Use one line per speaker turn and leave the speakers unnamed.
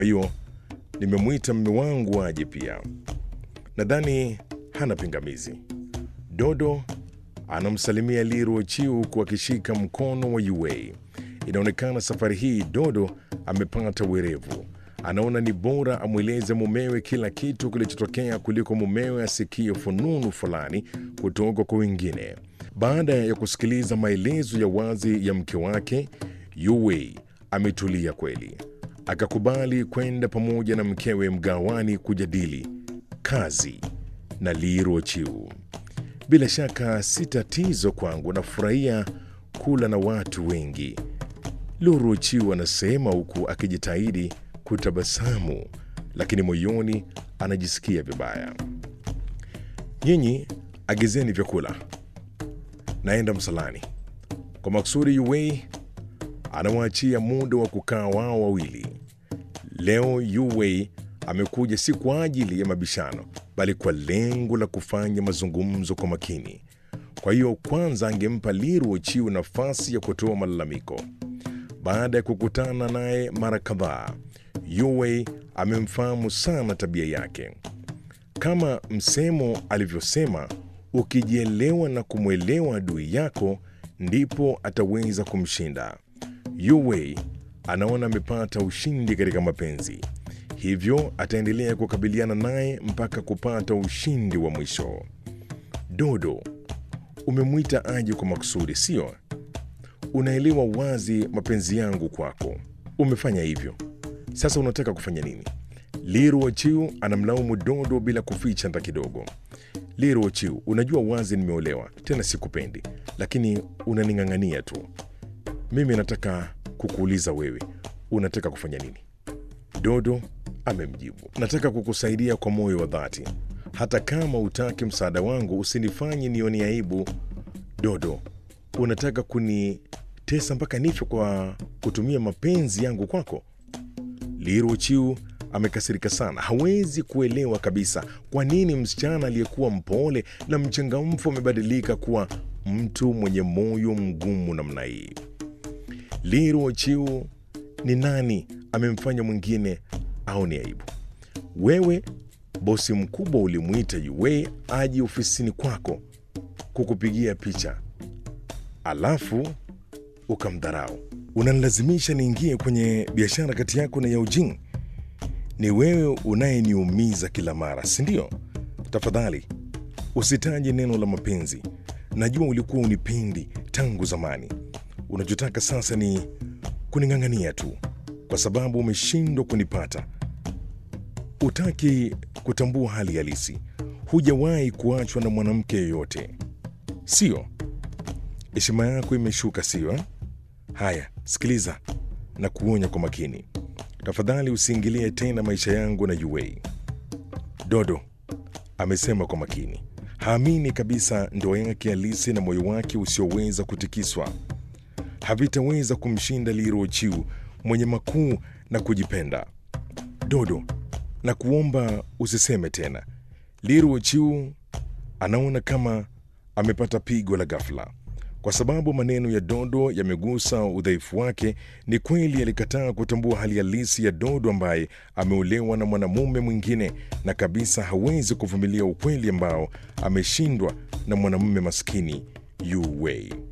Kwa hiyo nimemwita mme wangu aje pia, nadhani hana pingamizi. Dodo anamsalimia Liru Chiu huku akishika mkono wa Yue. Inaonekana safari hii Dodo amepata werevu. Anaona ni bora amweleze mumewe kila kitu kilichotokea kuliko mumewe asikie fununu fulani kutoka kwa wengine. Baada ya kusikiliza maelezo ya wazi ya mke wake, Yue ametulia kweli, akakubali kwenda pamoja na mkewe mgawani kujadili kazi na Liru Chiu. Bila shaka si tatizo kwangu, nafurahia kula na watu wengi, Luru Chiu anasema huku akijitahidi kutabasamu, lakini moyoni anajisikia vibaya. Nyinyi agizeni vyakula, naenda msalani. Kwa maksudi, Yuwei anawaachia muda wa kukaa wao wawili. Leo Yuwei amekuja si kwa ajili ya mabishano, bali kwa lengo la kufanya mazungumzo kwa makini. Kwa hiyo kwanza angempa Liru Chiu nafasi ya kutoa malalamiko. Baada ya kukutana naye mara kadhaa, Yue amemfahamu sana tabia yake. Kama msemo alivyosema, ukijielewa na kumwelewa adui yako, ndipo ataweza kumshinda. Yue anaona amepata ushindi katika mapenzi, hivyo ataendelea kukabiliana naye mpaka kupata ushindi wa mwisho. Dodo, umemwita aje kwa makusudi, sio? Unaelewa wazi mapenzi yangu kwako. Umefanya hivyo, sasa unataka kufanya nini? Liru Ochiu anamlaumu Dodo bila kuficha hata kidogo. Liru Ochiu, unajua wazi nimeolewa, tena sikupendi, lakini unaning'ang'ania tu. Mimi nataka kukuuliza wewe, unataka kufanya nini? Dodo amemjibu, nataka kukusaidia kwa moyo wa dhati. Hata kama utaki msaada wangu, usinifanye nione aibu. Dodo, unataka kunitesa mpaka nife kwa kutumia mapenzi yangu kwako? Liru Chiu amekasirika sana, hawezi kuelewa kabisa kwa nini msichana aliyekuwa mpole na mchangamfu amebadilika kuwa mtu mwenye moyo mgumu namna hii. Liru Chiu ni nani amemfanya mwingine aone aibu? Wewe bosi mkubwa ulimwita Yue aje ofisini kwako kukupigia picha, alafu ukamdharau. Unanilazimisha niingie kwenye biashara kati yako na Yaujing. Ni wewe unayeniumiza kila mara, si ndio? Tafadhali usitaje neno la mapenzi. Najua ulikuwa unipendi tangu zamani. Unachotaka sasa ni kuning'ang'ania tu kwa sababu umeshindwa kunipata. Utaki kutambua hali halisi. Hujawahi kuachwa na mwanamke yoyote, sio? Heshima yako imeshuka, sio? eh? Haya, sikiliza na kuonya kwa makini. Tafadhali usiingilie tena maisha yangu na Yuwei. Dodo amesema kwa makini, haamini kabisa ndoa yake halisi na moyo wake usioweza kutikiswa havitaweza kumshinda Liro Chiu mwenye makuu na kujipenda. Dodo, na kuomba usiseme tena. Liro Chiu anaona kama amepata pigo la ghafla kwa sababu maneno ya Dodo yamegusa udhaifu wake. Ni kweli alikataa kutambua hali halisi ya Dodo ambaye ameolewa na mwanamume mwingine na kabisa hawezi kuvumilia ukweli ambao ameshindwa na mwanamume maskini Yu Wei.